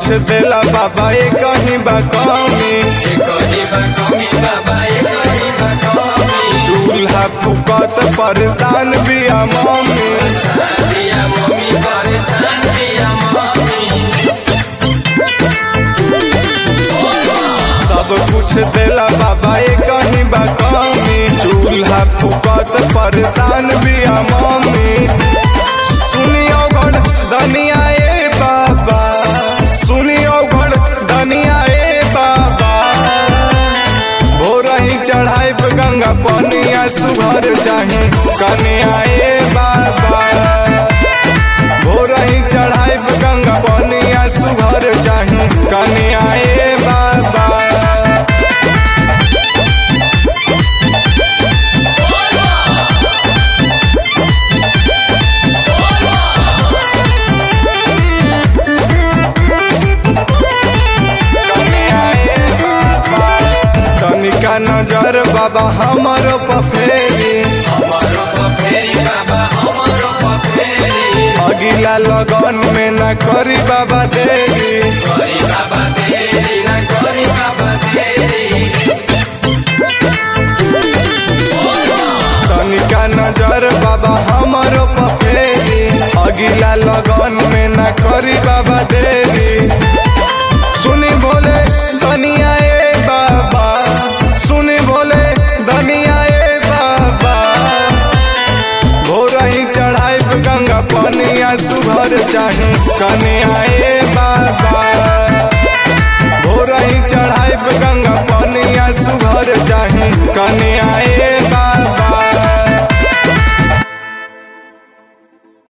देला बाबा ये कहीं बा कमी चूल्हा फुकत परेशान बिया मम्मी सब कुछ देला बाबा ये कहीं बा कमी चूल्हा फुकत परेशान बिया मम्मी सुनियो गण दनिया ए बाबा सुनियो गण दनिया ए बाबा भोर ही चढ़ाई पे गंगा पनिया सुघर चाहे कनिया ए बाबा भोर ही चढ़ाई पे गंगा पनिया सुघर चाहे कनिया ए बाबा तनिका नजर बाबा हमरो पफेरी अगिला लगन में न करी बाबा देरी तनिका नजर बाबा हमरो पफेरी अगिला लगन में न करी बाबा देरी